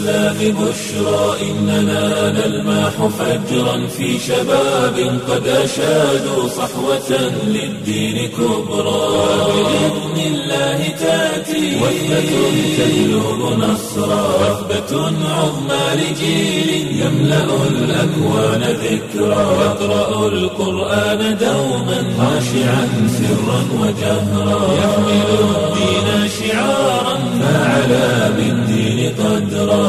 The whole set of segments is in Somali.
الإسلام بشرى إننا نلمح فجرا في شباب قد أشادوا صحوة للدين كبرى بإذن الله تأتي وثبة تهلب نصرا وثبة عظمى لجيل يملأ الأكوان ذكرا يقرأ القرآن دوما خاشعا سرا وجهرا يحمل الدين شعارا فعلى بالدين قدرا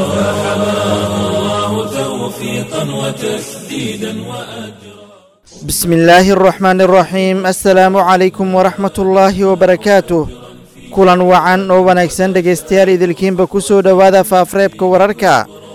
فحماه الله توفيقا وتسديدا وأجرا بسم الله الرحمن الرحيم السلaamu calaykum waraxmat ullaahi wabarakaatuh kulan wacan oo wanaagsan dhegaystayaal idilkiinba ku soo dhowaada faafreebka wararka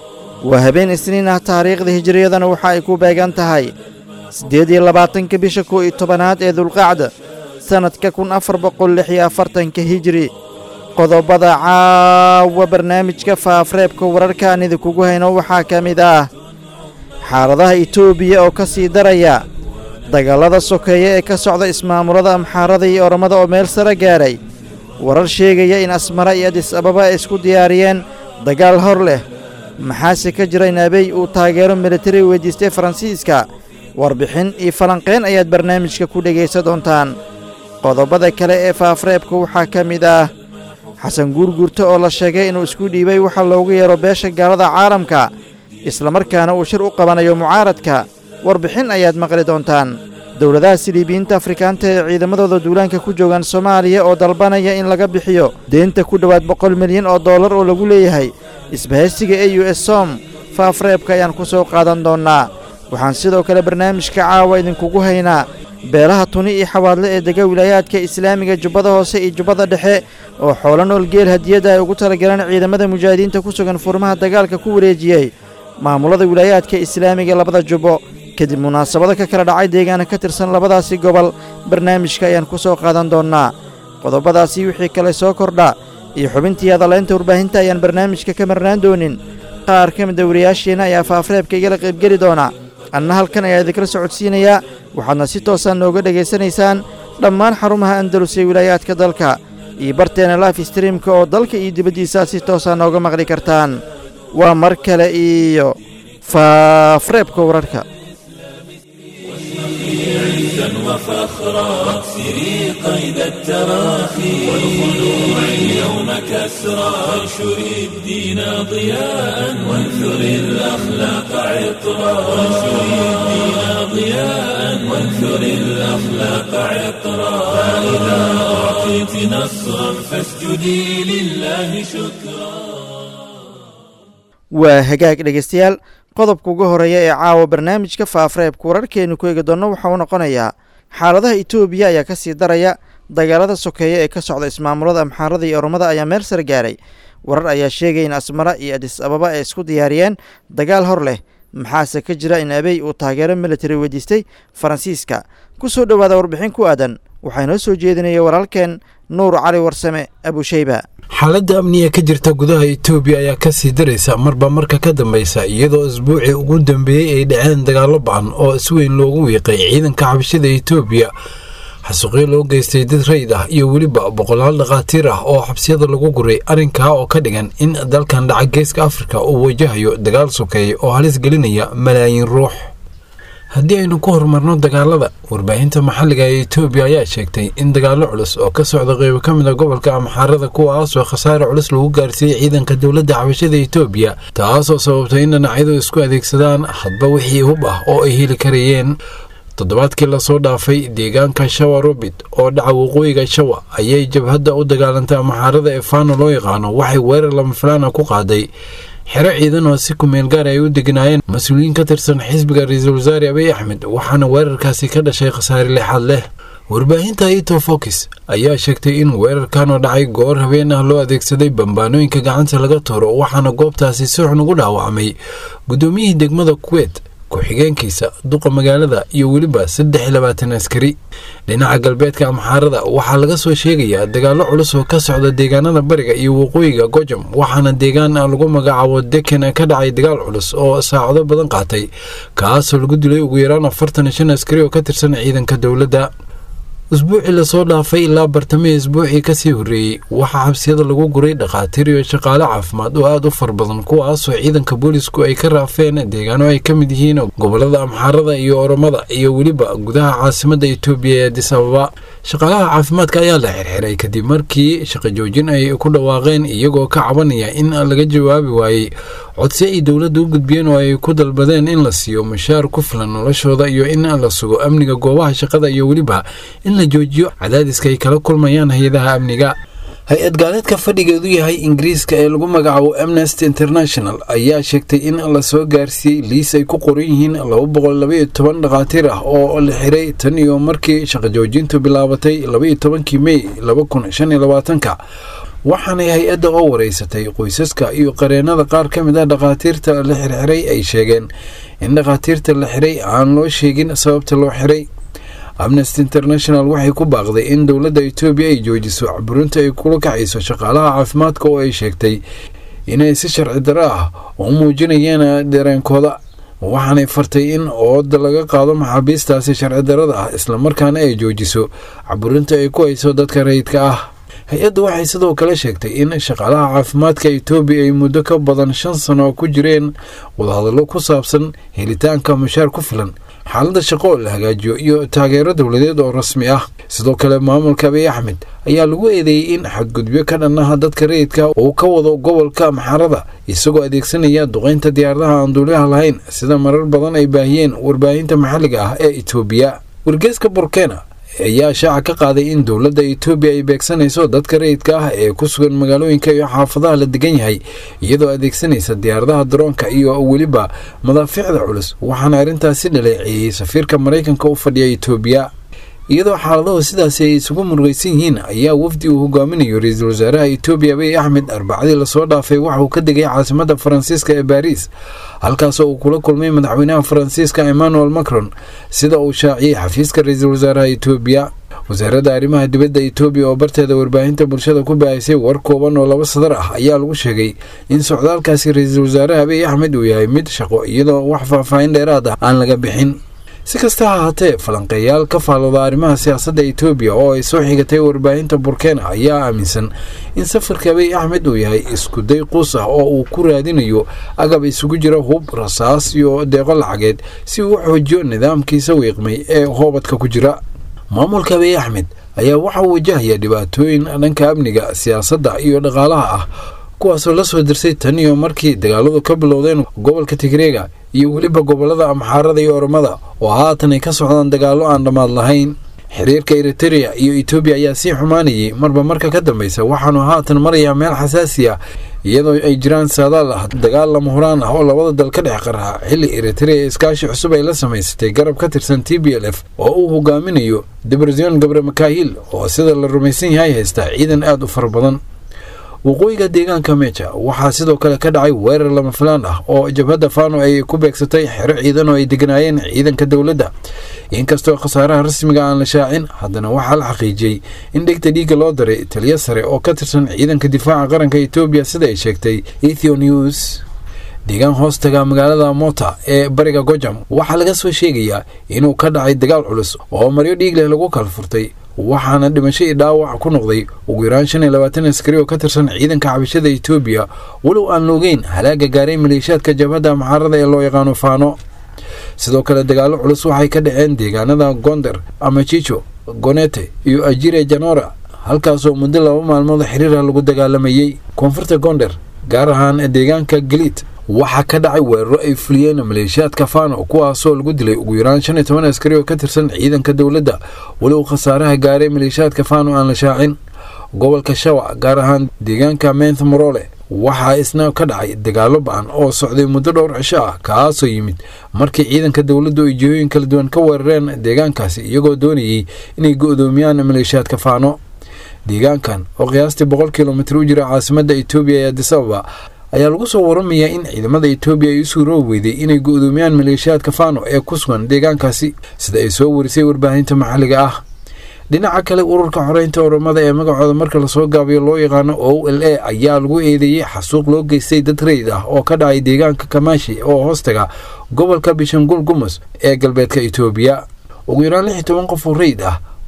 waa habeen isniin ah taariikhda hijiriyadana waxa ay ku beegan tahay siddeed iyo labaatanka bisha kow iyo tobanaad ee dulqacda sannadka kun afar boqol lix iyo afartanka hijiri qodobada caawa barnaamijka faafreebka wararka aan idinkugu hayno waxaa ka mid ah xaaladaha etoobiya oo ka sii daraya dagallada sokeeye ee ka socda ismaamulada amxaarada iyo oromada oo meel sare gaadhay warar sheegaya in asmara iyo adis ababa ay isku diyaariyeen dagaal hor leh maxaase ka jira in abey uu taageero militari weydiistay faransiiska warbixin iyo falanqayn ayaad barnaamijka ku dhegaysan doontaan qodobada kale ee faafreebka waxaa ka mid ah xasan guurguurto oo la sheegay inuu isku dhiibay waxa loogu yeero beesha gaalada caalamka islamarkaana uu shir u qabanayo mucaaradka warbixin ayaad maqli doontaan dowladaha siliibiyiinta afrikaanta ee ciidamadooda duulaanka ku joogaan soomaaliya oo dalbanaya in laga bixiyo deenta ku dhowaad boqol milyan oo dollar oo lagu leeyahay isbahaysiga e u s som faafreebka ayaan ku soo qaadan doonnaa waxaan sidoo kale barnaamijka caawa idinkugu haynaa beelaha tuni iyo xawaadle ee dega wilaayaadka islaamiga jubbada hoose iyo jubbada dhexe oo xoolo nool geel hadiyadda ay ugu talagaleen ciidamada mujaahidiinta ku sugan furmaha dagaalka ku wareejiyey maamulada wilaayaadka islaamiga labada jubbo kadib munaasabado ka kala dhacay deegaana ka tirsan labadaasi gobol barnaamijka ayaan ku soo qaadan doonnaa qodobadaasi wixii kale soo kordha iyo xubintii hadalaynta warbaahinta ayaan barnaamijka ka marnaan doonin qaar ka mida wariyaasheenna ayaa faafreebka igala qaybgeli doona anna halkan ayaa idinkala socodsiinayaa waxaadna si toosaan nooga dhegaysanaysaan dhammaan xarumaha andalus ee wilaayaadka dalka iyo barteena life streamka oo dalka iyo dibaddiisa si toosaa nooga maqli kartaan waa mar kale iyo faafreebka wararka عزا وفخرا واكسري قيد التراخي والخلوع اليوم كسرا وانشري الدين ضياء وانثري الأخلاق عطرا وانشري الدين ضياء وانثري الأخلاق عطرا فإذا أعطيت نصرا فاسجدي لله شكرا waa hagaag dhegaystayaal qodobka ugu horeeya ee caawa barnaamijka faafreebka wararkeenu ku eegi doonno waxa uu noqonayaa xaaladaha etoobiya ayaa ka sii daraya dagaalada sokeeye ee ka socda ismaamulada amxaarada iyo oromada ayaa meel sare gaaray warar ayaa sheegaya in asmara iyo adis ababa ay isku diyaariyeen dagaal hor leh maxaase ka jira in abey uu taageero militari weydiistay faransiiska ku soo dhowaada warbixin ku aadan waxaa inoo soo jeedinaya walaalkeen nuur cali warsame abusheyba xaaladda amniga ka jirta gudaha etoobiya ayaa ka sii daraysa marba marka ka dambaysa iyadoo isbuucii ugu dambeeyey ay dhaceen dagaallo bacan oo si weyn loogu wiiqay ciidanka xabashada etoobiya xasuuqyo loo geystay dad rayid ah iyo weliba boqolaal dhakhaatiir ah oo xabsiyada lagu guray arrinkaa oo ka dhigan in dalkan dhaca geeska afrika uu wajahayo dagaal sokeeye oo halis gelinaya malaayiin ruux haddii aynu ku horumarno dagaalada warbaahinta maxalliga ee etoobiya ayaa sheegtay in dagaallo culus oo ka socda qeybo ka mid a gobolka amxaarada kuwaasoo khasaare culus lagu gaarsiiyey ciidanka dowladda xabashada etoobiya taasoo sababtay in dhinacyadu isku adeegsadaan hadba wixii hub ah oo ay heli karayeen toddobaadkii lasoo dhaafay deegaanka shawa robit oo dhaca waqooyiga shawa ayay jabhadda u dagaalantay amxaarada ee faano loo yaqaano waxay weerar lama filaana ku qaaday xero ciidan oo si kumeel gaar ay u degnaayeen mas-uuliyiin ka tirsan xisbiga ra-iisul wasaare abiy axmed waxaana weerarkaasi ka dhashay khasaare lixaad leh warbaahinta ito fokis ayaa sheegtay in weerarkan oo dhacay goor habeen ah loo adeegsaday bambaanooyinka gacanta laga tuuro waxaana goobtaasi si xun ugu dhaawacmay guddoomiyihii degmada kuweyt ku-xigeenkiisa duqa magaalada iyo weliba saddex iyo labaatan askari dhinaca galbeedka amxaarada waxaa laga soo sheegayaa dagaallo culus oo ka socda deegaanada bariga iyo waqooyiga gojam waxaana deegaan lagu magacaabo deken ka dhacay dagaal culus oo saacado badan qaatay kaasoo lagu dilay ugu yaraan afartan iyo shan askari oo ka tirsan ciidanka dowladda usbuucii lasoo dhaafay ilaa bartamihii isbuucii kasii horreeyey waxaa xabsiyada lagu guray dhakhaatiir iyo shaqaale caafimaad oo aada u far badan kuwaasoo ciidanka boolisku ay ka raafeen deegaano ay ka mid yihiin gobolada amxaarada iyo oromada iyo weliba gudaha caasimadda itoobiya ee adis ababa shaqaalaha caafimaadka ayaa la xirxiray kadib markii shaqo joojin ay ku dhawaaqeen iyagoo ka cabanaya in laga jawaabi waayey codsi ay dowladda u gudbiyeen oo ay ku dalbadeen in la siiyo mushaar ku filan noloshooda iyo in la sugo amniga goobaha shaqada iyo weliba in la joojiyo cadaadiska ay kala kulmayaan hay-adaha amniga hay-ad gaaleedka fadhigeedu yahay ingiriiska ee lagu magacaabo amnesty international ayaa sheegtay in lasoo gaarsiiyey liis ay ku qoran yihiin laba boqol labaiyo toban dhakhaatiir ah oo la xiray tan iyo markii shaqo joojintu bilaabatay labaiyo tobankii mey laba kun shan iyo labaatanka waxaanay hay-adda oo wareysatay qoysaska iyo qareennada qaar ka mid ah dhakhaatiirta la xirxiray ay sheegeen in dhakhaatiirta la xiray aan loo sheegin sababta loo xiray amnesty international waxay ku baaqday in dowladda etoobiya ay joojiso caburinta ay kula kacayso shaqaalaha caafimaadka oo ay sheegtay inay si sharci darro ah u muujinayeen dareenkooda waxaanay fartay in ooda laga qaado maxaabiistaasi sharci darrada ah islamarkaana ay joojiso caburinta ay ku hayso dadka rayidka ah hay-addu waxay sidoo kale sheegtay in shaqaalaha caafimaadka etoobiya ay muddo ka badan shan sano ku jireen wadahadallo ku saabsan helitaanka mushaar ku filan xaaladda shaqo oo la hagaajiyo iyo taageero dowladeed oo rasmi ah sidoo kale maamulka abiy axmed ayaa lagu eedeeyey in xadgudbyo ka dhannaha dadka rayidka uu ka wado gobolka maxarada isagoo adeegsanaya duqaynta diyaaradaha aan duuliyaha lahayn sida marar badan ay baahiyeen warbaahinta maxalliga ah ee etoobiya wargeeska burkena ayaa shaaca ka qaaday in dowladda etoobiya ay beegsanayso dadka rayidka ah ee ku sugan magaalooyinka iyo xaafadaha la degan yahay iyadoo adeegsanaysa diyaaradaha daroonka iyo weliba madaafiicda culus waxaana arrintaasi dhaleeceeyey safiirka maraykanka u fadhiya etoobiya iyadoo xaaladahu sidaasi ay isugu murugaysan yihiin ayaa wafdi uu hogaaminayo ra-iisul wasaaraha etoobiya abiy axmed arbacadii lasoo dhaafay waxa uu ka degay caasimadda faransiiska ee baariis halkaasoo uu kula kulmay madaxweynaha faransiiska emmanuel macron sida uu shaaciyey xafiiska ra-iisul wasaaraha etoobiya wasaaradda arrimaha dibadda etoobiya oo barteeda warbaahinta bulshada ku baahisay war kooban oo laba sadar ah ayaa lagu sheegay in socdaalkaasi ra-iisul wasaaraha abiy axmed uu yahay mid shaqo iyadoo wax faahfaahin dheeraad ah aan laga bixin si kasta ha ahaatee falanqeeyaal ka faalooda arrimaha siyaasadda etoobiya oo ay soo xigatay warbaahinta burkena ayaa aaminsan in safarka abiy axmed uu yahay iskuday quus ah oo uu ku raadinayo agab isugu jira hub rasaas iyo deeqo lacageed si uu u xoojiyo nidaamkiisa wiiqmay ee hoobadka ku jira maamulka abiy axmed ayaa waxa uu wajahaya dhibaatooyin dhanka amniga siyaasadda iyo dhaqaalaha ah kuwaasoo la soo dirsay tan iyo markii dagaaladu ka bilowdeen gobolka tigreega iyo weliba gobolada amxaarada iyo oromada oo haatan ay ka socdaan dagaallo aan dhammaad lahayn xiriirka eritereya iyo etoobiya ayaa sii xumaanayay marba marka ka dambeysa waxaanu haatan marayaa meel xasaasi ah iyadoo ay jiraan saadaal ah dagaal lama huraan ah oo labada dal ka dhex qarxa xilli eritereya iskaashi cusub ay la samaysatay garab ka tirsan t b l f oo uu hogaaminayo debresion gabre makaahil oo sida la rumaysan yahay haysta ciidan aada u fara badan waqooyiga deegaanka meja waxaa sidoo kale ka dhacay weerar lama filaan ah oo jabhadda fano ay ku beegsatay xero ciidan oo ay deganaayeen ciidanka dowladda inkastoo khasaaraha rasmiga aan la shaacin haddana waxaa la xaqiijiyey in dhegta dhiigga loo daray taliyo sare oo ka tirsan ciidanka difaaca qaranka etoobiya sida ay sheegtay ethio news deegaan hoostaga magaalada mota ee bariga gojam waxaa laga soo sheegayaa inuu ka dhacay dagaal culus oo maryo dhiig leh lagu kala furtay waxaana dhimasho iyo dhaawac ku noqday ugu yaraan shan iyo labaatan askari oo ka tirsan ciidanka xabashada etoobiya walow aan loogeyn halaaga gaaray maleeshiyaadka jabhadda maxaarada ee loo yaqaano faano sidoo kale dagaallo culus waxay ka dhaceen deegaanada gonder amajijo gonete iyo ajire janora halkaasoo muddo laba maalmood xiriira lagu dagaalamayey koonfurta gonder gaar ahaan deegaanka galiid waxaa ka dhacay weeraro ay fuliyeen maleeshiyaadka fano kuwaasoo lagu dilay ugu yaraan shan iyo toban askari oo ka tirsan ciidanka dowladda walow khasaaraha gaaray maleeshiyaadka fano aan la shaacin gobolka shawa gaar ahaan deegaanka menth morole waxaa isna ka dhacay dagaallo ba-an oo socday muddo dhowr cisho ah kaasoo yimid markii ciidanka dowladdu ay jihooyin kala duwan ka weerareen deegaankaasi iyagoo doonayay inay go-doomiyaan maleeshiyaadka faano deegaankan oo qiyaastii boqol kilomitir u jira caasimadda etoobiya ee adis ababa ayaa lagu soo waramayaa in ciidamada etoobiya ay u suuroobi weyday inay go-doomiyaan maleeshiyaadka fano ee ku sugan deegaankaasi sida ay soo warisay warbaahinta maxalliga ah dhinaca kale ururka xoreynta oromada ee magacooda marka lasoo gaabiyo loo yaqaano o l a ayaa lagu eedeeyey xasuuq loo geystay dad rayid ah oo ka dhacay deegaanka kamaashi oo hoostaga gobolka bishangul gumus ee galbeedka etoobiya ugu yaraan lix iyo toban qof oo rayid ah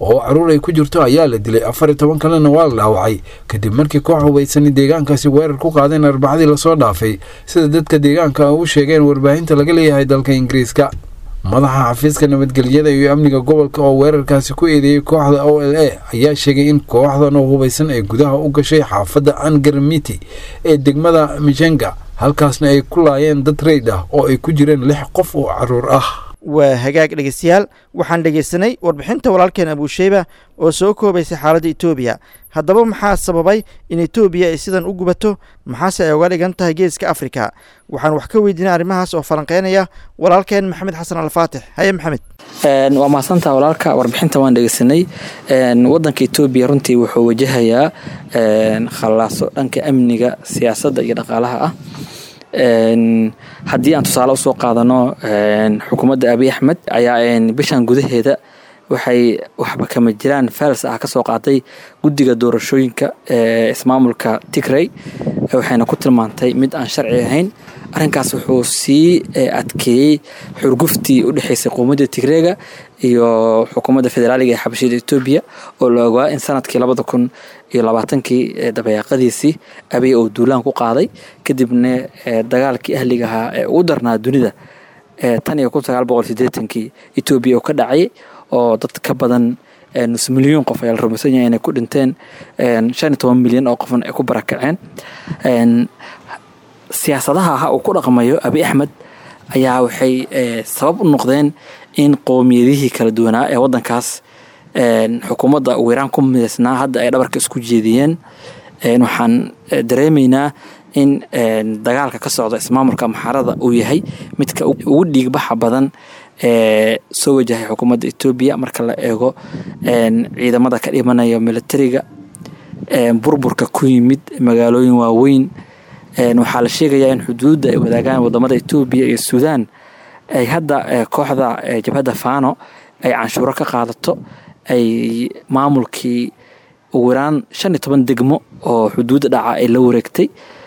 oo caruur ay ku jirto ayaa la dilay afar iyo toban kalena waa la dhaawacay kadib markii koox hubaysani deegaankaasi weerar ku qaadeen arbacadii lasoo dhaafay sida dadka deegaanka u sheegeen warbaahinta laga leeyahay dalka ingiriiska madaxa xafiiska nabadgelyada iyo amniga gobolka oo weerarkaasi ku eedeeyey kooxda o l a ayaa sheegay in kooxdan oo hubaysan ay gudaha u gashay xaafadda angarmiti ee degmada mijenga halkaasna ay ku laayeen dad reyd ah oo ay ku jireen lix qof oo caruur ah waa hagaag dhegeystayaal waxaan dhegeysanay warbixinta walaalkeen abuusheyba oo soo koobaysay xaaladda etoobiya haddaba maxaa sababay in etoobiya ay sidan u gubato maxaase ay uga dhigan tahay geeska afrika waxaan wax ka weydiinay arrimahaas oo falanqeynaya walaalkeen maxamed xasan alfaatix haye maxamed waa mahadsantaa walaalka warbixinta waan dhegeysanay wadanka etoobiya runtii wuxuu wajahayaa khallaaso dhanka amniga siyaasadda iyo dhaqaalaha ah haddii aan tusaale usoo qaadano xukuumadda abiy axmed ayaa bishan gudaheeda waxay waxba kama jiraan fals ah kasoo qaatay guddiga doorashooyinka ee ismaamulka tigrey waxayna ku tilmaantay mid aan sharci ahayn arrinkaas wuxuu sii adkeeyey xurguftii u dhexeysay quumadda tigreega iyo xukuumadda federaaliga ee xabashida etoobiya oo la ogaa in sanadkii labada kun iyo labaatankii dabayaaqadiisii abiy uu duulaan ku qaaday kadibna dagaalkii ahliga ahaa ee ugu darnaa dunida tan iyo kun sagaal boqol sideetankii etoobiya uu ka dhacay oo dad ka badan nus milyan qof ayaa la rumaysan yahay inay ku dhinteen shan iyo toban milyan oo qofna ay ku barakaceen siyaasadaha ha uu ku dhaqmayo abiy axmed ayaa waxay sabab u noqdeen in qowmiyadihii kala duwanaa ee wadankaas xukuumadda wiiraan ku midaysnaa hadda ay dhabarka isku jeediyeen waxaan dareemaynaa in dagaalka ka socda ismaamulka maxaarada uu yahay midka ugu dhiigbaxa badan ee soo wajahay xukuumadda etoobiya marka la eego ciidamada ka dhimanaya militariga burburka ku yimid magaalooyin waaweyn waxaa la sheegayaa in xuduudda ay wadaagaan wadamada etoobiya iyo suudaan ay hadda kooxda jabhadda fano ay canshuuro ka qaadato ay maamulkii ugu yaraan shan iyo toban degmo oo xuduudda dhaca ay la wareegtay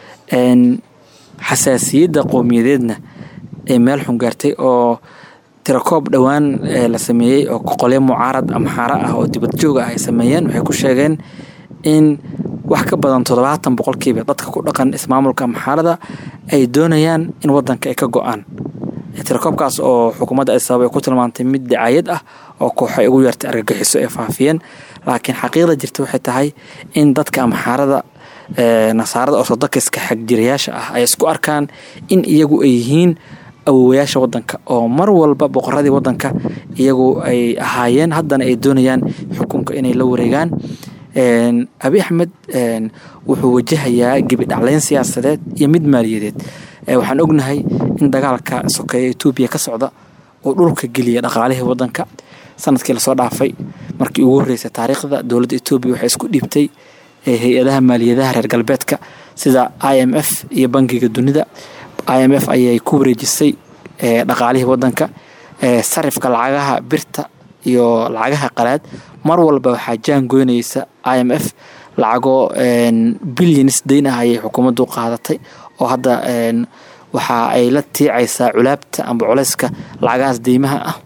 xasaasiyadda qowmiyadeedna ay meel xun gaartay oo tirakoob dhowaan la sameeyey oo qolyo mucaarad amxaaro ah oo dibad joog ah ay sameeyeen waxay ku sheegeen in wax ka badan toddobaatan boqolkiiba dadka ku dhaqan ismaamulka amxaarada ay doonayaan in wadanka ay ka go-aan tirakoobkaas oo xukuumadda adisabab ay ku tilmaantay mid dacaayad ah oo kooxo ay ugu yeertay argagixiso ay faafiyeen laakiin xaqiiqda jirta waxay tahay in dadka amxaarada nasaarada ortodokiska xagjirayaasha ah ay isku arkaan in iyagu ay yihiin awowayaasha wadanka oo mar walba boqoradii wadanka iyagu ay ahaayeen haddana ay doonayaan xukunka inay la wareegaan abi axmed wuxuu wajahayaa gebi dhacleyn siyaasadeed iyo mid maaliyadeed waxaan ognahay in dagaalka sokeeya etoobiya ka socda uu dhulka geliya dhaqaalihii wadanka sanadkii lasoo dhaafay markii ugu horreysay taariikhda dowladda etoobiya waxay isku dhiibtay hay-adaha maaliyadaha reer galbeedka sida i m f iyo bangiga dunida i m f ayay ku wareejisay dhaqaalihii wadanka sarifka lacagaha birta iyo lacagaha qalaad mar walba waxaa jaan goynaysa i m f lacagoo bilyanis dayn ah ayay xukuumaddu qaadatay oo hadda waxa ay la tiicaysaa culaabta amba culeyska lacagahaas deymaha ah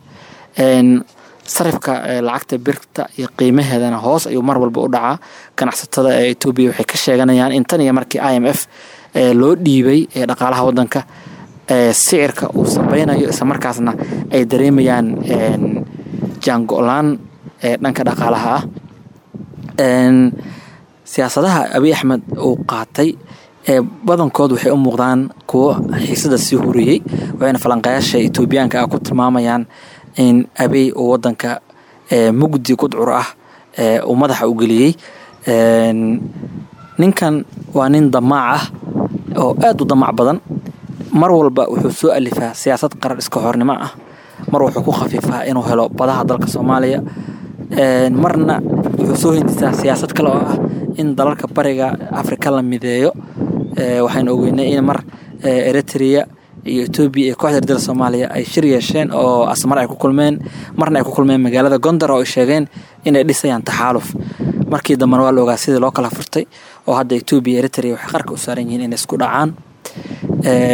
sarifka lacagta birta iyo qiimaheedana hoos ayuu mar walba u dhacaa ganacsatada ee etoobiya waxay ka sheeganayaan in tan iyo markii i m f loo dhiibay ee dhaqaalaha wadanka sicirka uu sabeynayo islamarkaasna ay dareemayaan jaango-laan dhanka dhaqaalaha ah siyaasadaha abiy axmed uu qaatay ee badankood waxay u muuqdaan kuwo xiisada sii huriyey waxayna falanqayaasha etoobiyaanka ah ku tilmaamayaan in abiy uu wadanka mugdi gudcur ah uu madaxa u geliyey ninkan waa nin damaac ah oo aada u damac badan mar walba wuxuu soo alifaa siyaasad qarar iska hornimo ah mar wuxuu ku khafiifaa inuu helo badaha dalka soomaaliya marna wuxuu soo hindisaa siyaasad kale oo ah in dalalka bariga afrika la mideeyo waxaynu ogeynay in mar eritrea iyo etoobiya iyo kooxda ardada soomaaliya ay shir yeesheen oo asmar ay ku kulmeen marna ay ku kulmeen magaalada gondar oo ay sheegeen inay dhisayaan taxaaluf markii dambena waa la ogaa sidii loo kala furtay oo hadda etoobiya eritrea waxay qarka u saaran yihiin inay isku dhacaan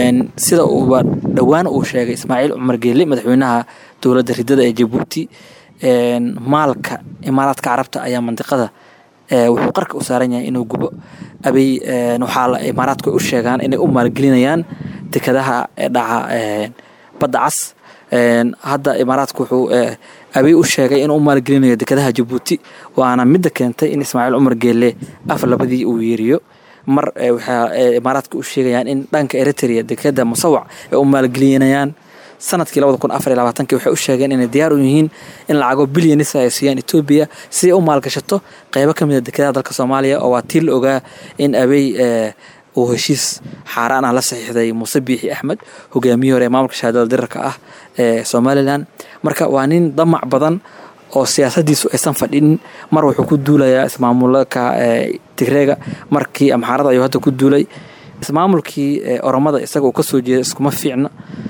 sida uuba dhowaan uu sheegay ismaaciil cumar geeli madaxweynaha dowladda ridada ee jabuuti maalka imaaraadka carabta ayaa mandiqada wuxuu qarka u saaran yahay inuu gubo abay waxaa imaaraadku ay u sheegaan inay u maalgelinayaan dekadaha dhaca badda cas hadda imaaraadku wuxuu abay u sheegay inuu u maalgelinayo dekadaha jabuuti waana midda keentay in ismaaciil cumar geelle af labadii uu yeeriyo mar waxaa imaaraadka u sheegayaan in dhanka eritrea dekada musawac ay u maalgelinayaan sanadkii labada kun afar iyo labaatanki waxay u sheegeen inay diyaar u yihiin in lacago bilyanisa ay siiyaan etoobiya si ay u maalgashato qeybo ka mid a dekadaha dalka soomaaliya oo waa tii la ogaa in abey uu heshiis xaaraan ah la saxiixday muuse biixi axmed hogaamiye hore ee maamulka shahaadada dirarka ah ee somalilan marka waa nin damac badan oo siyaasadiisu aysan fadhinin mar wuxuu ku duulayaa ismaamulka tigreega markii amxaarada ayuu hadda ku duulay ismaamulkii oromada isaga uu kasoo jeeda iskuma fiicna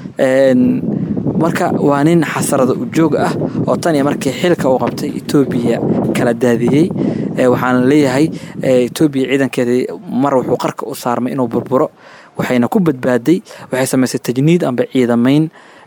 marka waa nin xasarada ujoog ah oo tan iyo markii xilka uu qabtay etoobiya kala daadiyey waxaana leeyahay etoobiya ciidankeedii mar wuxuu qarka u saarmay inuu burburo waxayna ku badbaaday waxay samaysay tajniid amba ciidamayn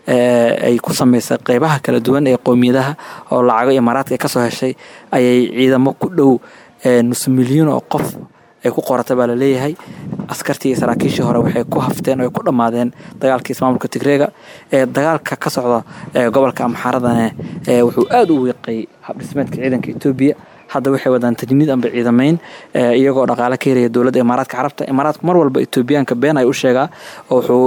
ay ku samaysay qeybaha kala duwan ee qowmiyadaha oo lacago imaaraadka ay kasoo heshay ayay ciidamo ku dhow nus milyan oo qof ay ku qorata baa laleeyahay askartii iyo saraakiishii hore waxay ku hafteen oo ay ku dhammaadeen dagaalkii ismaamulka tigreega ee dagaalka ka socda gobolka amxaaradane wuxuu aada u wiiqay habdhismeedka ciidanka etoobiya hadda waxay wadaan tajniid amba ciidamayn iyagoo dhaqaale ka helaya dowladda imaaraadka carabta imaaraadku mar walba etoobiyaanka been ay u sheegaa oo wuxuu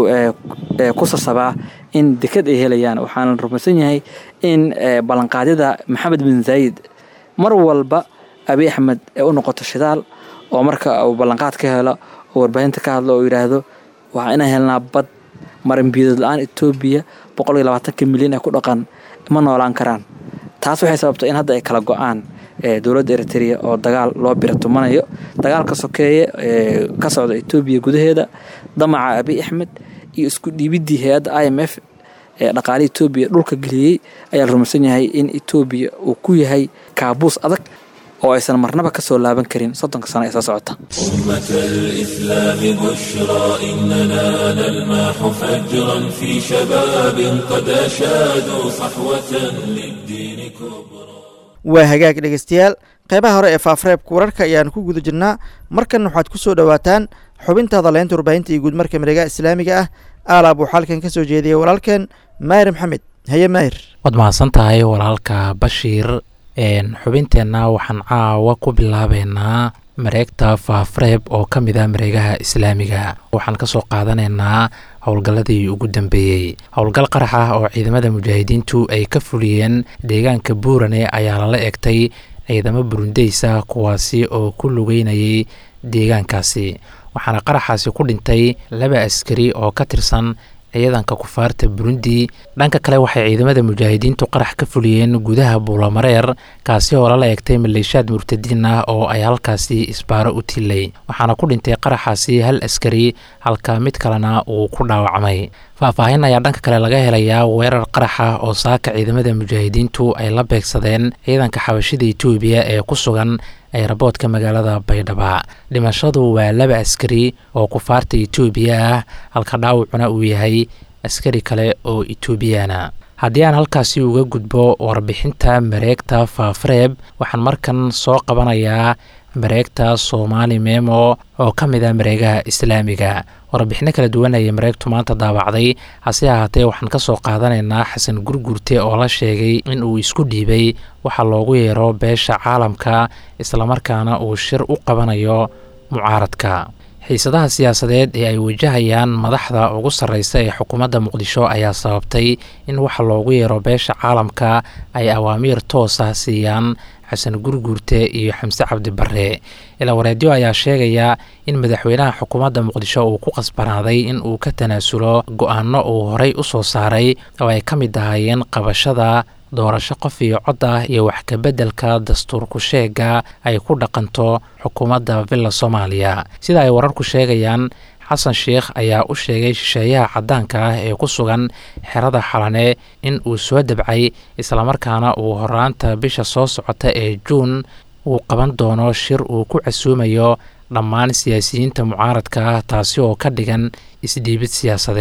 ku sasabaa in dekad ay helayaan waxaana rumaysan yahay in ballanqaadyada maxamed bin zaayid mar walba abi axmed ee u noqoto shidaal oo marka uu ballanqaad ka helo oo warbaahinta ka hadlo oo yidhaahdo waxaa inaan helnaa bad marinbiidood la-aan etoobiya boqol iyo labaatanka milyan ee ku dhaqan ma noolaan karaan taas waxay sababtay in hadda ay kala go-aan dowladda eritrea oo dagaal loo bira tumanayo dagaalka sokeeye ee ka socda etoobiya gudaheeda damaca abi axmed iyo isku dhiibidii hay-adda i m f ee dhaqaale etoobiya dhulka geliyey ayaa la rumaysan yahay in etoobiya uu ku yahay kaabuus adag oo aysan marnaba ka soo laaban karin soddonka sano ee soo socota أمة الإسلام بشرى إننا نلمح فجرا في شباب قد أشادوا صحوة للدين كبرى waa hagaag dhegeystayaal qeybaha hore ee faafreebka wararka ayaanu ku guda jirnaa markan waxaad ku soo dhowaataan xubintaada leynta warbaahinta iyo guudmarka mareegaha islaamiga ah aalaab uu xalkan ka soo jeediyay walaalkeen maahir maxamed haye maahir waad mahadsan tahay walaalka bashiir xubinteenna waxaan caawa ku bilaabeynaa mareegta faafreeb oo ka mid ah mareegaha islaamiga waxaan ka soo qaadanaynaa howlgalladii ugu dambeeyey howlgal qarax ah oo ciidamada mujaahidiintu ay ka fuliyeen deegaanka buurane ayaa lala egtay ciidamo burundeysa kuwaasi oo ku lugeynayay deegaankaasi waxaana qaraxaasi ku dhintay laba askari oo ka tirsan ciidanka kufaarta burundi dhanka kale waxay ciidamada mujaahidiintu qarax ka fuliyeen gudaha buulamareer kaasi oo lala egtay maleeshaad murtadiin ah oo ay halkaasi isbaaro u tilay waxaana ku dhintay qaraxaasi hal askari halka mid kalena uu ku dhaawacmay faahfaahin ayaa dhanka kale laga helayaa weerar qaraxa oo saaka ciidamada mujaahidiintu ay la beegsadeen ciidanka xabashida etoobiya ee ku sugan eeraboodka magaalada baydhaba dhimashadu waa laba askari oo kufaarta etoobiya ah halka dhaawacuna uu yahay askari kale oo etoobiyana haddii aan halkaasi uga gudbo warbixinta mareegta faafreeb waxaan markan soo qabanayaa mareegta soomaali memo oo ka mid ah mareegaha islaamiga warbixino kala duwan ayay mareegtu maanta daabacday hase ahaatee waxaan ka soo qaadanaynaa xasan gurgurte oo la sheegay in uu isku dhiibay waxa loogu yeero beesha caalamka islamarkaana uu shir u qabanayo mucaaradka xiisadaha siyaasadeed ee ay wajahayaan madaxda ugu sarreysa ee xukuumadda muqdisho ayaa sababtay in waxa loogu yeero beesha caalamka ay awaamiir toos ah siiyaan xasan gurguurte iyo xamse cabdi barre ilaa wareedyo ayaa sheegaya in madaxweynaha xukuumadda muqdisho uu ku qasbanaaday in uu ka tanaasulo go-aano uu horey u soo saaray oo ay ka mid ahaayeen qabashada doorasho qof iyo cod ah iyo wax kabeddelka dastuurku sheega ay ku dhaqanto xukuumadda villa soomaaliya sida ay wararku sheegayaan xasan sheikh ayaa u sheegay shisheeyaha caddaanka ah ee ku sugan xerada xalane in uu soo dabcay islamarkaana uu horaanta bisha soo socota ee juun uu qaban doono shir uu ku casuumayo dhammaan siyaasiyiinta mucaaradka ah taasi oo ka dhigan isdhiibid siyaasadeed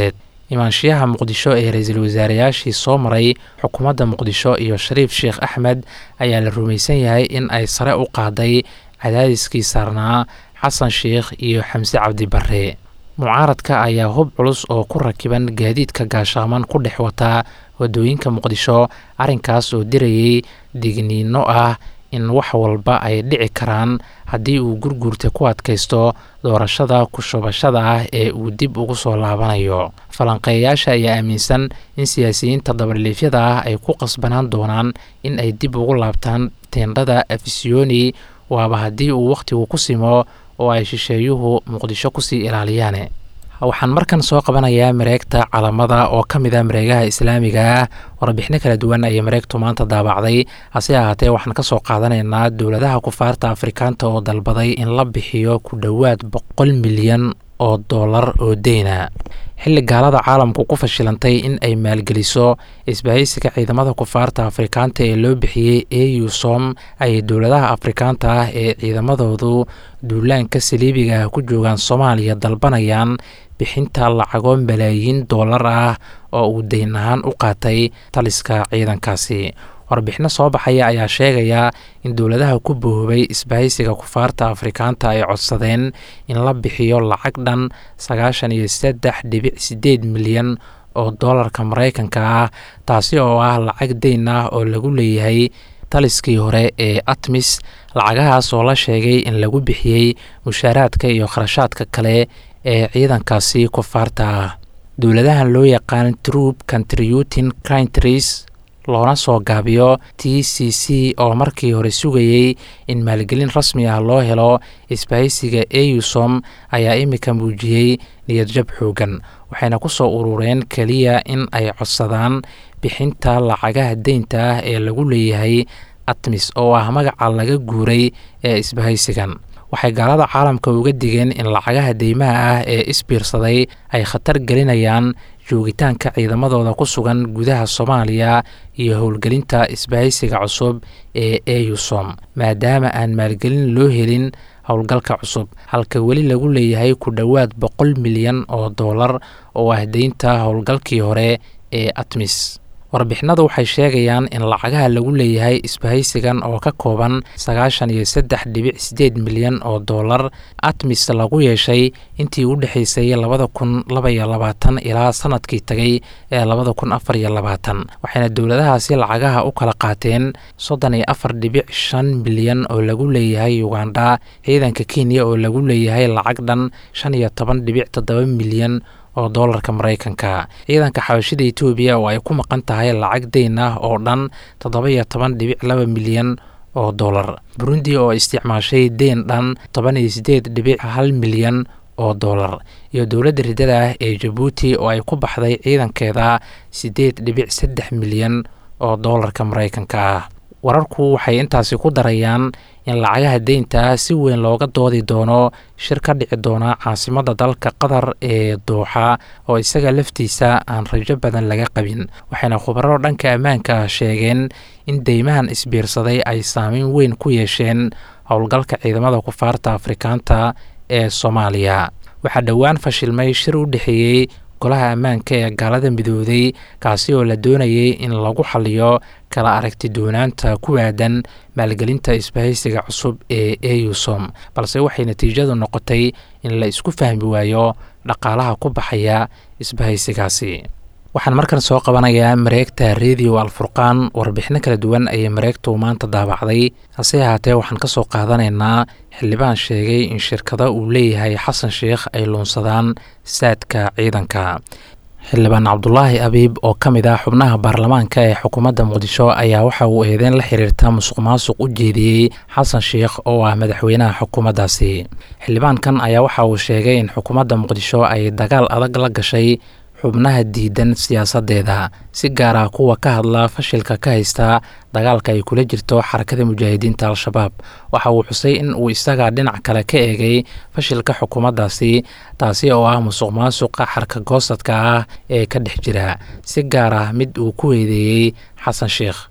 imaanshiyaha muqdisho ee ra-iisul wasaareyaashii soo maray xukuumadda muqdisho iyo shariif sheekh axmed ayaa la rumaysan yahay in ay sare u qaaday cadaadiskii saarnaa xasan sheekh iyo xamse cabdi barre mucaaradka ayaa hub culus oo ku rakiban gaadiidka gaashaaman ku dhex wataa wadooyinka muqdisho arrinkaas oo dirayay digniino ah in wax walba ay dhici karaan haddii uu gurguurta ku adkaysto doorashada ku-shubashada ah ee uu dib ugu soo laabanayo falanqeeyayaasha ayaa aaminsan in siyaasiyiinta dabadhiifyada ah ay ku qasbanaan doonaan in ay dib ugu laabtaan teendhada afisiyoni waaba haddii uu wakhtigu ku simo oo ay shisheeyuhu muqdisho kusii ilaaliyaan waxaan markan soo qabanayaa mareegta calamada oo ka mid a mareegaha islaamiga ah warbixino kala duwan ayay mareegtu maanta daabacday hase ahaatee waxaan ka soo qaadanaynaa dowladaha kufaarta afrikaanta oo dalbaday in la bixiyo ku dhowaad boqol milyan oo dollar oo deyna xilli gaalada caalamku ku fashilantay in ay maalgeliso isbahaysiga ciidamada kufaarta afrikaanta ee loo bixiyey eu som ayay dowladaha afrikaanta ah ee ciidamadoodu duulaanka saliibiga ah ku joogaan soomaaliya dalbanayaan bixinta lacago malaayiin dollar ah oo uu deyn ahaan u qaatay taliska ciidankaasi warbixino soo baxaya ayaa sheegaya in dowladaha ku boobay isbahaysiga kufaarta afrikaanta ay codsadeen in la bixiyo lacag dhan sagaashan iyo saddex dhibic sideed milyan oo dollarka maraykanka ah taasi oo ah lacag deyn ah oo lagu leeyahay taliskii hore ee atmis lacagahaas oo la sheegay in lagu bixiyey mushaaraadka iyo kharashaadka kale ee ciidankaasi kufaarta ah dowladahan loo yaqaan troop contributing countries loona soo gaabiyo t c c oo markii hore sugayey in maalgelin rasmi ah loo helo isbahaysiga eusom ayaa imika muujiyey niyadjab xoogan waxayna ku soo urureen keliya in ay codsadaan bixinta lacagaha deynta ah ee lagu leeyahay atmis oo ah magaca laga guuray ee isbahaysigan waxay gaalada caalamka uga digeen in lacagaha deymaha ah ee isbiirsaday ay khatar gelinayaan joogitaanka ciidamadooda ku sugan gudaha soomaaliya iyo howlgelinta isbahaysiga cusub ee eusom maadaama aan maalgelin loo helin howlgalka cusub halka weli lagu leeyahay ku dhowaad boqol milyan oo dollar oo ah deynta howlgalkii hore ee atmis warbixinadu waxay sheegayaan in lacagaha lagu leeyahay isbahaysigan oo ka kooban sagaashan iyo saddex dhibic sideed milyan oo dollar atmis lagu yeeshay intii u dhexaysay labada kun labaiyo labaatan ilaa sanadkii tagay ee labada kun afar iyo labaatan waxayna dowladahaasi lacagaha u kala qaateen soddon iyo afar dhibic shan milyan oo lagu leeyahay uganda ciidanka kenya oo lagu leeyahay lacag dhan shan iyo toban dhibic toddoba milyan oo doolarka maraykanka ciidanka xabashida etoobiya oo ay ku maqan tahay lacag deyn ah oo dhan toddoba iyo toban dhibic laba milyan oo dollar burundi oo isticmaashay deyn dhan toban iyo sideed dhibic hal milyan oo dollar iyo dowladda riddada ah ee jabuuti oo ay ku baxday ciidankeeda siddeed dhibic saddex milyan oo doolarka maraykanka ah wararku waxay intaasi ku darayaan in lacagaha deynta si weyn looga doodi doono shir ka dhici doona caasimadda dalka qatar ee dooxa oo isaga laftiisa aan rajo badan laga qabin waxayna khubaro dhanka ammaanka sheegeen in deymahan isbiirsaday ay saameyn weyn ku yeesheen howlgalka ciidamada kufaarta afrikaanta ee soomaaliya waxaa dhowaan fashilmay shir u dhexeeyey golaha ammaanka ee gaalada midooday kaasi oo la doonayay in lagu xaliyo kala aragti doonaanta ku aadan maalgelinta isbahaysiga cusub ee eusom balse waxay natiijadu noqotay in la isku fahmi waayo dhaqaalaha ku baxaya isbahaysigaasi waxaan markan soo qabanayaa mareegta radio alfurqaan warbixino kala duwan ayay mareegtu maanta daabacday hase ahaatee waxaan ka soo qaadanaynaa xildhibaan sheegay in shirkado uu leeyahay xasan sheikh ay luunsadaan saadka ciidanka xildhibaan cabdulaahi abiib oo ka mid ah xubnaha baarlamaanka ee xukuumadda muqdisho ayaa waxa uu eedeyn la xiriirta musuq maasuq u jeediyey xasan sheikh oo ah madaxweynaha xukuumaddaasi xildhibaankan ayaa waxa uu sheegay in xukuumadda muqdisho ay dagaal adag la gashay xubnaha diidan siyaasadeeda si gaar ah kuwa ka hadla fashilka ka haysta dagaalka ay kula jirto xarakada mujaahidiinta al-shabaab waxa uu xusay in uu isaga dhinac kale ka eegay fashilka xukuumaddaasi taasi oo ah musuq maasuqa xarka goosadka ah ee ka dhex jira si gaar ah mid uu ku weedeeyey xasan sheikh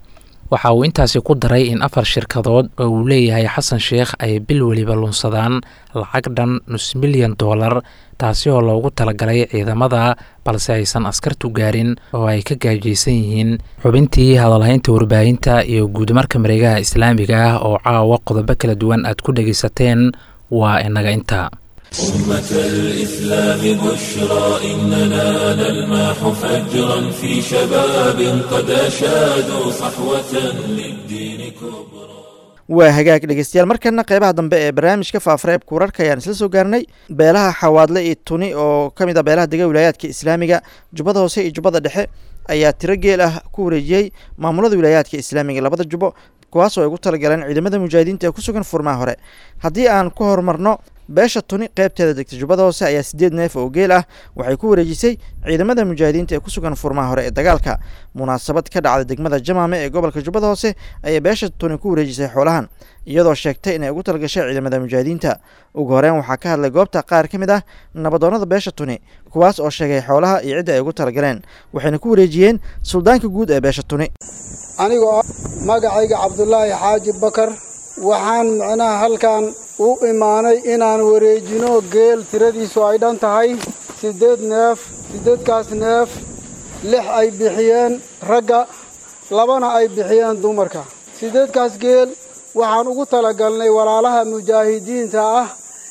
waxa uu intaasi ku daray in afar shirkadood oo uu leeyahay xasan sheekh ay bil weliba lunsadaan lacag dhan nus milyan doolar taasi oo loogu talagalay ciidamada balse aysan askartu gaarin oo ay ka gaajaysan yihiin xubintii hadalhaynta warbaahinta iyo guudmarka mareegaha islaamiga ah oo caawa qodobo kala duwan aad ku dhegaysateen waa inaga inta أمة الإسلام بشرى إننا نلمح فجرا في شباب قد أشادوا صحوة للدين كبرى waa hagaag dhegeystayaal markana qeybaha dambe ee barnaamijka faafareebka wararka ayaan isla soo gaarnay beelaha xawaadle iyo tuni oo ka mid a beelaha dega wilaayaadka islaamiga jubbada hoose iyo jubbada dhexe ayaa tiro geel ah ku wareejiyey maamulada wilaayaadka islaamiga labada jubbo kuwaasoo ay ugu talagaleen ciidamada mujaahidiinta ee ku sugan furmaha hore haddii aan ku horumarno beesha tuni qeybteeda degta jubbada hoose ayaa sideed neef oo geel ah waxay ku wareejisay ciidamada mujaahidiinta ee ku sugan furmaha hore ee dagaalka munaasabad ka dhacda degmada jamaame ee gobolka jubbada hoose ayay beesha tuni ku wareejisay xoolahan iyadoo sheegtay inay ugu talagashay ciidamada mujaahidiinta ugu horeyn waxaa ka hadlay goobta qaar ka mid ah nabadoonnada beesha tuni kuwaas oo sheegay xoolaha iyo cidda ay ugu talagaleen waxayna ku wareejiyeen suldaanka guud ee beesha tuni anigoo magacayga cabdulaahi xaaji bakar waxaan micnaha halkan u imaanay inaan wareejino geel tiradiisu ay dhan tahay siddeed neef siddeedkaas neef lix ay bixiyeen ragga labana ay bixiyeen dumarka siddeedkaas geel waxaan ugu talagalnay walaalaha mujaahidiinta ah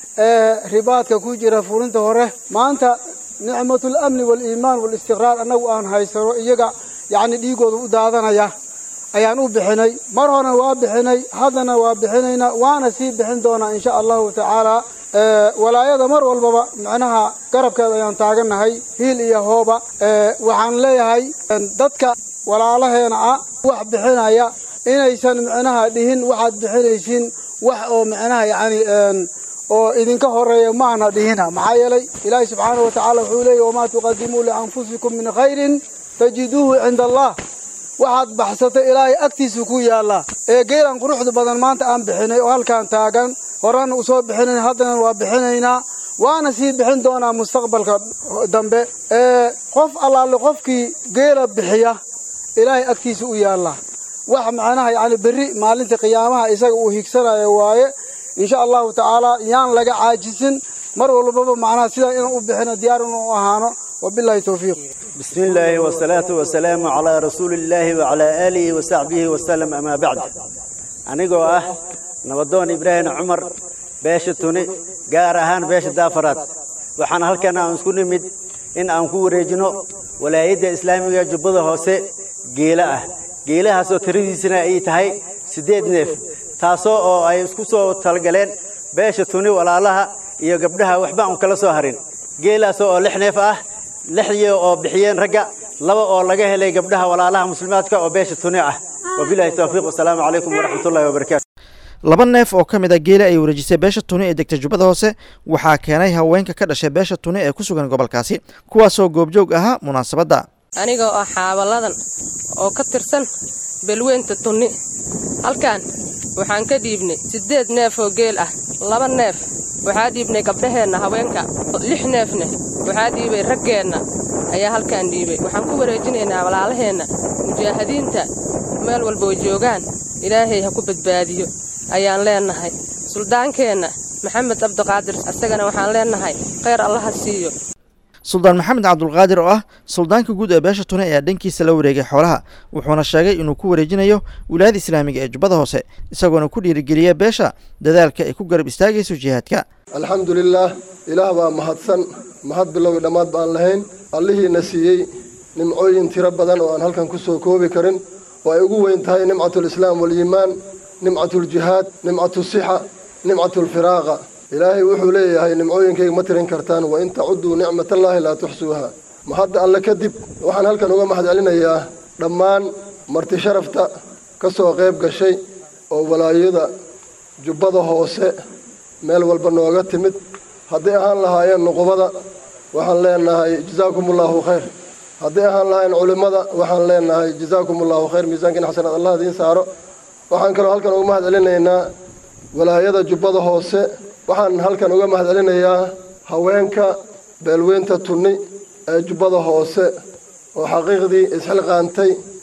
ee ribaadka ku jira furinta hore maanta nicmatul amni waaliimaan waalistiqraar annagu aan haysano iyaga yacni dhiigooda u daadanaya ayaan u bixinay mar horena waa bixinay haddana waa bixinaynaa waana sii bixin doonaa insha allahu tacaala walaayada mar walbaba micnaha garabkeeda ayaan taagannahay hiil iyo hooba waxaan leeyahay dadka walaalaheena ah wax bixinaya inaysan micnaha dhihin waxaad bixinaysiin wax oo micnaha yacni oo idinka horeeya maana dhihina maxaa yeelay ilaahi subxaanahu wa tacaala wuxuu leeyahy wamaa tuqadimuu lianfusikum min khayrin tajiduuhu cinda allah waxaad baxsatay ilaahay agtiisa ku yaallaa ee geelan quruxda badan maanta aan bixinay oo halkaan taagan horena usoo bixinayn haddana waa bixinaynaa waana sii bixin doonaa mustaqbalka dambe ee qof allaale qofkii geela bixiya ilaahay agtiisa u yaallaa wax macnaha yacni berri maalinta qiyaamaha isaga uu higsanayo waaye insha allahu tacaala yaan laga caajisin mar walbaba macnaha sidaa inaan u bixino diyaar inuu ahaano wabillahi towfiiq بسم الله والصلاة والسلام على رسول الله وعلى آله وصحبه وسلم أما بعد أنيقو أه نبضون إبراهيم عمر باشا توني قار أهان باشا دافرات وحان هلكنا أنسكو نمد إن أنكو ريجنو ولا يد إسلامي جبضة هوسي قيلة أه قيلة هاسو تريدي سنة أي تهي سديد نيف تاسو أو أي اسكو سو تلقلين باشا توني ولا لها iyo gabdhaha waxba aan kala soo harin geelaas oo lix neef ah lixdii oo bixiyeen ragga laba oo laga helay gabdhaha walaalaha muslimaadka oo beesha tuni ah wabilahi towfiiq wasalaamu calaykum waraxmatullahi wabarakaatu laba neef oo ka mid a geela ay wareejisay beesha tuni ee degta jubbada hoose waxaa keenay haweenka ka dhashay beesha tuni ee ku sugan gobolkaasi kuwaasoo goobjoog ahaa munaasabadda aniga oo xaabaladan oo ka tirsan belweynta tunni halkan waxaan ka dhiibnay siddeed neef oo geel ah laba neef waxaa dhiibnay gabdhaheenna haweenka lix neefna waxaa dhiibay raggeenna ayaa halkaan dhiibay waxaan ku wareejinaynaa walaalaheenna mujaahidiinta meel walba oo joogaan ilaahay ha ku badbaadiyo ayaan leennahay suldaankeenna maxamed cabdiqaadir asagana waxaan leennahay khayr allaha siiyo suldaan maxamed cabdulqaadir oo ah suldaanka guud ee beesha tune ayaa dhankiisa la wareegay xoolaha wuxuuna sheegay inuu ku wareejinayo wilaayada islaamiga ee jubbada hoose isagoona ku dhiirigeliya beesha dadaalka ay ku garab istaagayso jihaadka alxamdulilaah ilaah baa mahadsan mahad bilowgi dhammaad baan lahayn allihiina siiyey nimcooyin tiro badan oo aan halkan ku soo koobi karin oo ay ugu weyn tahay nimcatulislaam waliimaan nimcatuljihaad nimcatusixa nimcatulfiraaqa ilaahay wuxuu leeyahay nimcooyinkayga ma tirin kartaan wa in tacudduu nicmatallaahi laa tuxsuuha mahadda alle kadib waxaan halkan uga mahad celinayaa dhammaan marti sharafta ka soo qayb gashay oo walaayada jubbada hoose meel walba nooga timid hadday ahaan lahaayeen nuqubada waxaan leenahay jazaakumullaahu khayr hadday ahaan lahaayeen culimmada waxaan leenahay jazaakumullaahu khayr miisaankiina xasanaad allah idiin saaro waxaan kaloo halkan uga mahad celinaynaa walaayada jubbada hoose waxaan halkan uga mahad celinayaa haweenka beelweynta tunni ee jubbada hoose oo xaqiiqdii isxilqaantay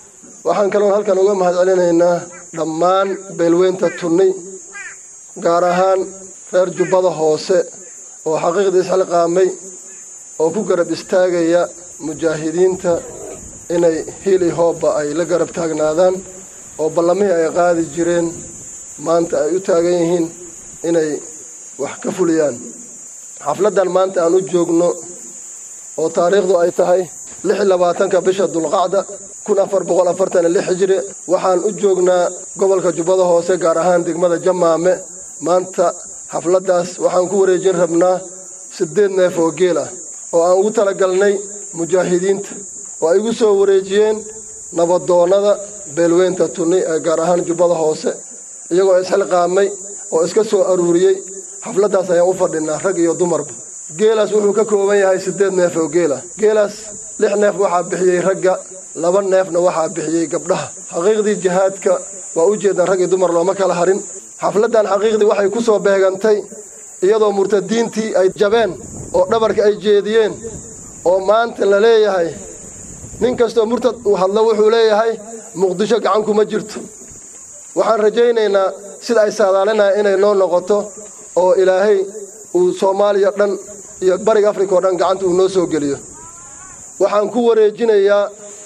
waxaan kaloon halkan uga mahad celinaynaa dhammaan beelweynta tunni gaar ahaan reer jubbada hoose oo xaqiiqda isxilqaamay oo ku garab istaagaya mujaahidiinta inay hiili hoobba ay la garab taagnaadaan oo ballamihii ay qaadi jireen maanta ay u taagan yihiin inay wax ka fuliyaan xafladdan maanta aan u joogno oo taariikhdu ay tahay lix iyo labaatanka bisha dulqacda kun afar boqol afartan iyo lix hijri waxaan u joognaa gobolka jubbada hoose gaar ahaan degmada jamaame maanta xafladdaas waxaan ku wareejin rabnaa siddeed neef oo geel ah oo aan ugu talagalnay mujaahidiinta oo ay igu soo wareejiyeen nabadoonnada beelweynta tunni ee gaar ahaan jubbada hoose iyagoo isxilqaamay oo iska soo aruuriyey xafladdaas ayaan u fadhinaa rag iyo dumarba geelaas wuxuu ka kooban yahay siddeed neef oo geelah geelaas lix neef waxaa bixiyey ragga laba neefna waxaa bixiyey gabdhaha xaqiiqdii jihaadka waa u jeedaan rag iyo dumar looma kala harin xafladdan xaqiiqdii waxay ku soo beegantay iyadoo murtadiintii ay jabeen oo dhabarka ay jeediyeen oo maanta la leeyahay nin kastoo murtad uu hadlo wuxuu leeyahay muqdisho gacan kuma jirto waxaan rajaynaynaa sida ay saadaalinaya inay noo noqoto oo ilaahay uu soomaaliya dhan iyo bariga afrika oo dhan gacanta uu noo soo geliyo waxaan ku wareejinayaa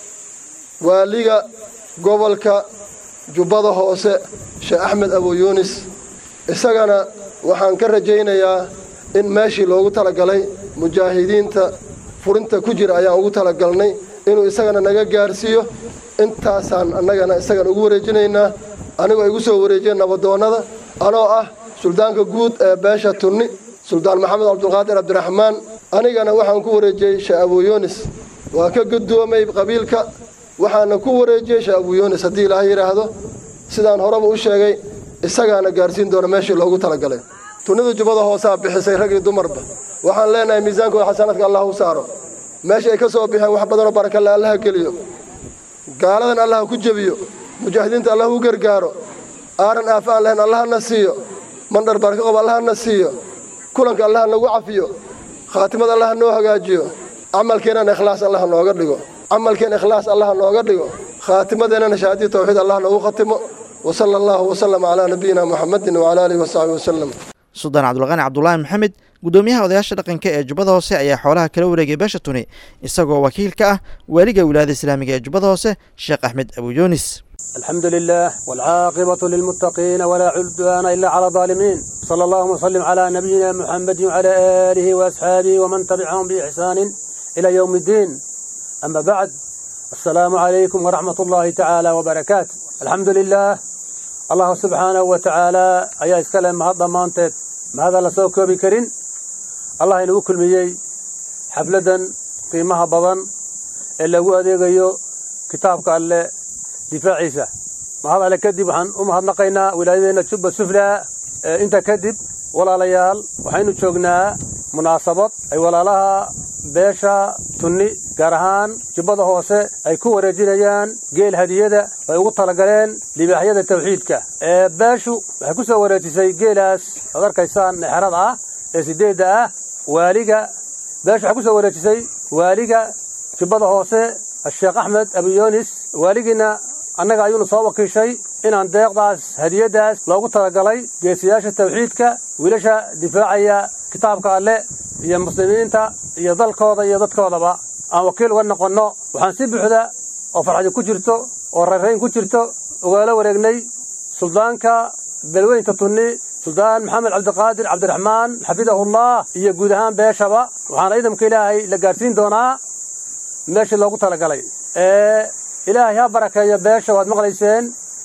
waaliga gobolka jubbada hoose sheekh axmed abuyuunis isagana waxaan ka rajaynayaa in meeshii loogu talagalay mujaahidiinta furinta ku jira ayaan ugu talagalnay inuu isagana naga gaarsiiyo intaasaan annagana isagana ugu wareejinaynaa anigoo igu soo wareejiyeen nabadoonnada anoo ah suldaanka guud ee beesha tunni suldaan maxamed cabdulqaadir cabdiraxmaan anigana waxaan ku wareejiyey sheekh abuyuunis waa ka guddoomay qabiilka waxaana ku wareejiyey sheekh abuyuunis haddii ilaahay yidhaahdo sidaan horeba u sheegay isagaana gaarsiin doona meeshii loogu talagalay tunnida jubbada hoosaa bixisay rag iyo dumarba waxaan leenahay miisaankooda xasanaadka allah u saaro meesha ay ka soo bixeen wax badanoo barakale allaha geliyo gaaladan allaha ku jebiyo mujaahidiinta allah u gargaaro aaran aafa aan lahayn allahana siiyo mandhar baraka qob allahana siiyo kulanka allaha nagu cafiyo khaatimad allaha noo hagaajiyo camalkeennana ikhlaas allaha nooga dhigo camalkeen ikhlaas allaha nooga dhigo khaatimadeennana shahaadii tawxiid allah noogu khatimo وصلى الله وسلم على نبينا محمد وعلى آله وصحبه وسلم suldaan cabdulqani cabdulaahi maxamed guddoomiyaha odayaasha dhaqanka ee jubbada hoose ayaa xoolaha kala wareegay beesha tuni isagoo wakiil ka ah waaliga wilaayada islaamiga ee jubbada hoose sheekh axmed abuyuunis الحمد لله والعاقبة للمتقين ولا عدوان إلا على الظالمين صلى الله وسلم على نبينا محمد وعلى آله وأصحابه ومن تبعهم بإحسان إلى يوم الدين أما بعد السلام عليكم ورحمة الله تعالى وبركاته الحمد لله الله سبحانه وتعالى أيها إسكالي مهضا مانتد ما هذا لسوك بكرين الله إنه كل ميي حفلة قيمها بضن إلا هو أديغيو كتابك اللي difaaciisa ma hadale kadib waxaan u mahadnaqaynaa wilaayadeenna jubba sufla inta kadib walaalayaal waxaynu joognaa munaasabad ay walaalaha beesha tunni gaar ahaan jubbada hoose ay ku wareejinayaan geel hadiyada ay ugu talagaleen libaaxyada tawxiidka ee beeshu waxay ku soo wareejisay geelaas ad arkaysaan exrada ah ee sideedda ah waaliga beeshu waxay ku soo wareejisay waaliga jubbada hoose sheekh axmed abuyoonis waaligiina annaga ayuunu soo wakiishay inaan deeqdaas hadiyaddaas loogu talagalay geesiyaasha tawxiidka wiilasha difaacaya kitaabka alle iyo muslimiinta iyo dalkooda iyo dadkoodaba aan wakiil uga noqonno waxaan si buuxda oo farxadi ku jirto oo rarayn ku jirto ugaala wareegnay suldaanka belweynta tunni suldaan maxamed cabdiqaadir cabdiraxmaan xafidahullah iyo guud ahaan beeshaba waxaana ciidamka ilaahay la gaadhsiin doonaa meeshii loogu talagalay ee ilaahay ha barakeeyo beesha waad maqlayseen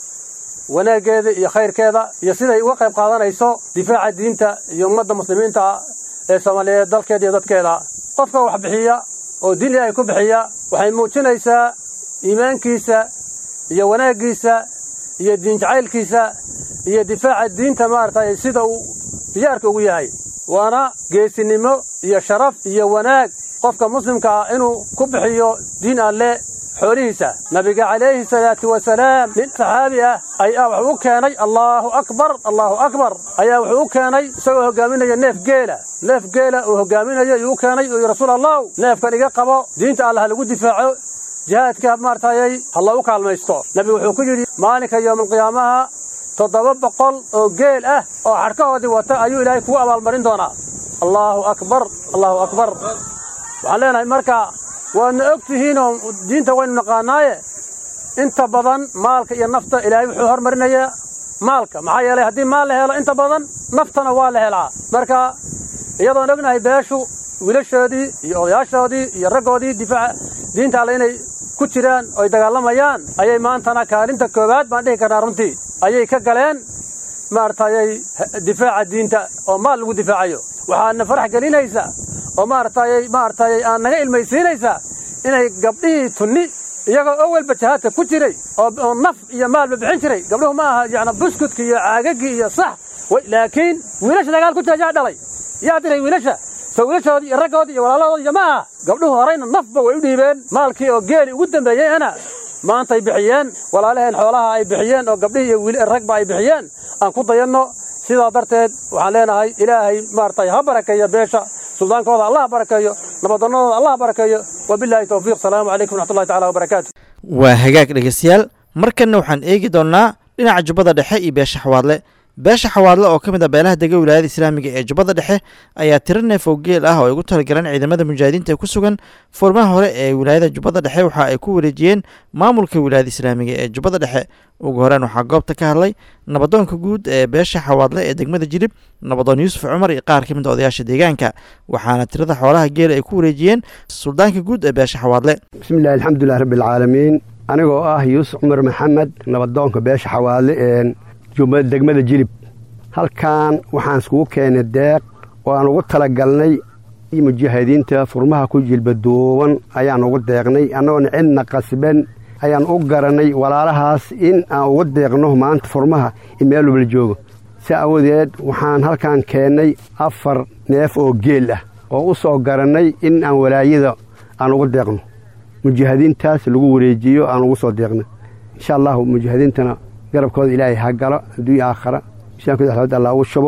wanaaggeeda iyo khayrkeeda iyo siday uga qayb qaadanayso difaaca diinta iyo ummadda muslimiinta ee soomaaliyeed dalkeeda iyo dadkeeda qofka wax bixiya oo diin ilaahay ku bixiya waxay muujinaysaa iimaankiisa iyo wanaaggiisa iyo diin jacaylkiisa iyo difaaca diinta maaragtay sida uu diyaarka ugu yahay waana geesinimo iyo sharaf iyo wanaag qofka muslimka ah inuu ku bixiyo diin alle xoolihiisa nabiga calayhi salaatu wasalaam nin saxaabi ah ayaa wuxuu u keenay allaahu akbar allaahu akbar ayaa wuxuu u keenay isagoo hogaaminaya neef geela neef geela uu hogaaminayo ayuu u keenay uu yidhi rasuul allahu neefkan iga qabo diinta allah lagu difaaco jihaadka maartayay ha loogu kaalmaysto nebigu wuxuu ku yidhi maalinka yowmalqiyaamaha toddoba boqol oo geel ah oo xadhkahoodii wata ayuu ilaahay kugu abaalmarin doonaa allaahu akbar allaahu akbar waxaan leenahay marka waadna og tihiinoo diinta waynu naqaanaaye inta badan maalka iyo nafta ilaahay wuxuu hormarinayaa maalka maxaa yeelay haddii maal la helo inta badan naftana waa la helaa marka iyadoon ognahay beeshu wiilashoodii iyo odayaashoodii iyo raggoodii difaaca diinta alle inay ku jiraan oy dagaalamayaan ayay maantana kaalinta koowaad baan dhihi karnaa runtii ayay ka galeen maaragtayay difaaca diinta oo maal lagu difaacayo waxaadna farax gelinaysaa oo maaragtayay maaragtayay aan naga ilmaysiinaysaa inay gabdhihii tunni iyagoo awalba jihaadka ku jiray oo naf iyo maalba bixin jiray gabdhuhu ma aha yacni buskudki iyo caagagii iyo sax laakiin wiilasha dagaal ku jira yaa dhalay yaa diray wiilasha soo wiilashoodii iyo raggoodii iyo walaalahoodii iyo ma aha gabdhuhu horayna nafba way u dhiibeen maalkii oo geeli ugu dambeeyeyna maantay bixiyeen walaalaheen xoolaha ay bixiyeen oo gabdhihii iyo ragba ay bixiyeen aan ku dayanno sidaa darteed waxaan leenahay ilaahay maaragtay ha barakeeyo beesha suldaankooda allah barakeeyo nabadonnadooda allah barakeeyo wabilaahi towfiiq salaamu calaykum wraxmatullahi tacala wabarakaatu waa hagaag dhegeystayaal markanna waxaan eegi doonnaa dhinaca jubbada dhexe iyo beesha xawaadle beesha xawaadle oo ka mid a beelaha dega wilaayada islaamiga ee jubbada dhexe ayaa tiro neef oo geel ah oo ay ugu talagaleen ciidamada mujaahidiinta ee ku sugan furmaha hore ee wilaayada jubbada dhexe waxa ay ku wareejiyeen maamulka wilaayada islaamiga ee jubbada dhexe ugu horeen waxaa goobta ka hadlay nabadoonka guud ee beesha xawaadle ee degmada jilib nabadoon yuusuf cumar iyo qaar ka mid a odayaasha deegaanka waxaana tirada xoolaha geela ay ku wareejiyeen suldaanka guud ee beesha xawaadle bismillahi alxamdulilah rabbialcaalamiin anigoo ah yuusuf cumar maxamed nabadoonka beesha xawaadle ee degmada jilib halkan waxaan iskugu keenay deeq oo aan ugu talagalnay mujaahidiinta furmaha ku jilbaduuban ayaan ugu deeqnay annagoona cidna qasban ayaan u garanay walaalahaas in aan ugu deeqno maanta furmaha in meel walbala joogo si awadeed waxaan halkan keennay afar neef oo geel ah oo u soo garannay in aan walaayada aan ugu deeqno mujaahidiintaas lagu wareejiyo aan ugu soo deeqno insha allahu mujaahidiintana garabkooda ilaahay ha galo adduunya aakhara misaankoda axmed allah ugu shubo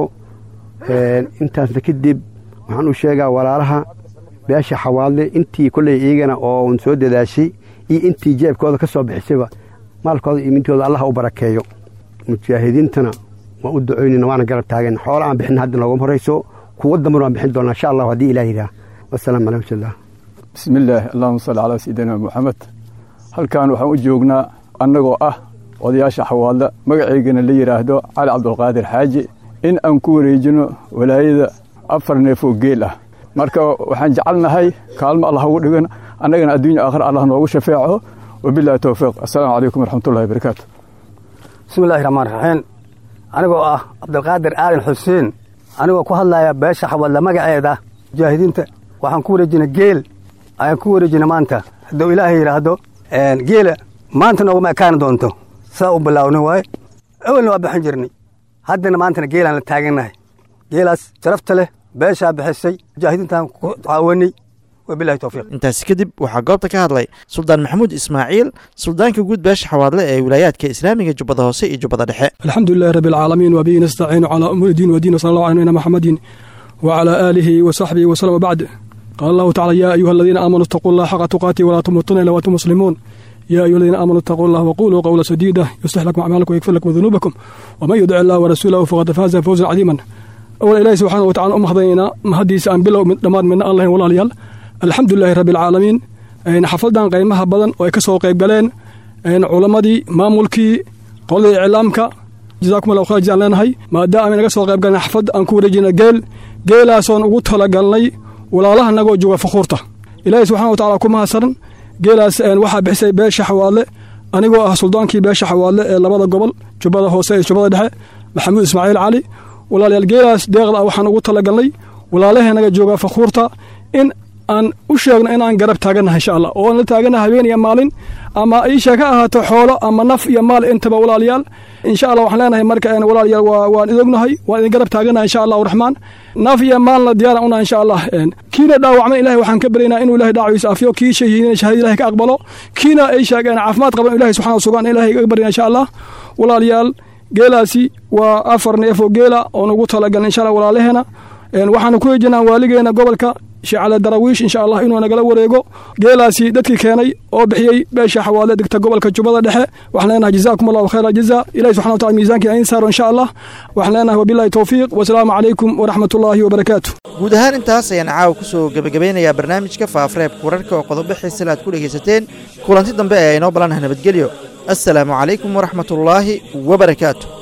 intaasna kadib waxaan u sheegaa walaalaha beesha xawaadle intii kolley iyagana oo un soo dadaashay iyo intii jeebkooda ka soo bixisayba maalkooda iyo mintooda allah u barakeeyo mujaahidiintana waan u ducoynayna waana garab taagan xoola aan bixin hadda noogama horayso kuwa dambana waan bixin doonaa insha allahu haddii ilaah yidhaah wasalaamu calaykum wsalaam bismillaah allahuma salli calaa sayidina moxamed halkan waxaan u joognaa annagoo ah odayaasha xawaadla magaceygana la yidhaahdo cali cabdulqaadir xaaji in aan ku wareejino walaayada afar neef oo geel ah marka waxaan jecelnahay kaalmo allah ugu dhigan annagana adduunya aakhir allah noogu shafeeco wabilahi towfiiq assalaamu calaykum waraxmatullahi barakaatu bismillahi raxmaan raxiim anigoo ah cabdulqaadir aadan xuseen anigoo ku hadlaya beesha xawaadla magaceeda mujaahidiinta waxaan ku wareejina geel ayaan ku wareejina maanta hadduu ilaahay yidhaahdo geela maanta nooguma ekaani doonto saa u bilaawna waaye awelna waa bixin jirnay haddana maantana geelaan la taagannahay geelaas sharafta leh beeshaa bixisay mujaahidiintaan ku caawanay wabilahi towfiiq intaasi kadib waxaa goobta ka hadlay suldaan maxamuud ismaaciil suldaanka guud beesha xawaadle ee wilaayaadka islaamiga jubbada hoose iyo jubbada dhexe الحمد لله رب العالمين وبه نستعين على أمور الدين والدين وصلى الله على نبينا محمد وعلى آله وصحبه وسلم وبعد قال الله تعالى يا أيها الذين آمنوا اتقوا الله حق تقاته ولا تموتن إلا وأنتم مسلمون يا أيها الذين آمنوا اتقوا الله وقولوا قولا سديدا يصلح لكم أعمالكم ويغفر لكم ذنوبكم ومن يدع الله ورسوله فقد فاز فوزا عظيما أولا إلهي سبحانه وتعالى أم حضينا مهديس أن بلو من دمار من الله ولا ليال الحمد لله رب العالمين إن حفلدان قيمها بدن ويكسو قيب قلين إن علمدي مامولكي قول إعلامك جزاكم الله خير جزاء لنا هاي ما دام naga soo qayb galnay xafad aan ku wareejina geel geelaasoon ugu talagalnay walaalaha nagoo jooga fakuurta ilaahay subxana wa tacaala ku mahadsan geelaas waxaa bixisay beesha xawaadle anigoo ah suldaankii beesha xawaadle ee labada gobol jubbada hoose iyo jubbada dhexe maxamuud ismaaciil cali walaalayaal geelaas deeqda ah waxaan ugu talagalnay walaalaheenaga jooga fakuurta in aan u sheegno inaan garab taagannahay insha allah oo aan la taaganahay habeen iyo maalin ama iisha ka ahaato xoolo ama naf iyo maal intaba walaalayaal insha allah waxaan leenahay marka walaalayaal waan idognahay waan idin garab taaganahay insha allahu raxmaan naf iyo maalna diyaaran una insha allah kiina dhaawacmay ilahay waxaan ka baryaynaa inuu ilahay dhaawaciisa afiyo kii shahiidina shahaada ilahay ka aqbalo kiina ay sheegeen caafimaad qaban ilahay subxana sugan ilahay ka baryana insha allah walaalayaal geelaasi waa afar neef oo geela oon ugu talagalnay insha allah walaalaheena waxaanu ku hejinaa waaligeena gobolka shacala darawiish insha allah inuu nagala wareego geelaasi dadkii keenay oo bixiyey beesha xawaale degta gobolka jubbada dhexe waxaan leenahay jazaakum allahu khayra jaza ilahi subxana wa tacala miisaankiina in saaro insha allah waxaan leenahay wabillahi towfiiq wasalaamu calaykum waraxmatullaahi wabarakaatu guud ahaan intaas ayaan caawa ku soo gebagabeynayaa barnaamijka faafareebka wararka oo qodobo xiisale aad ku dhegaysateen kulanti dambe ee inoo balanaha nabadgelyo assalaamu calaykum waraxmatullaahi wabarakaatu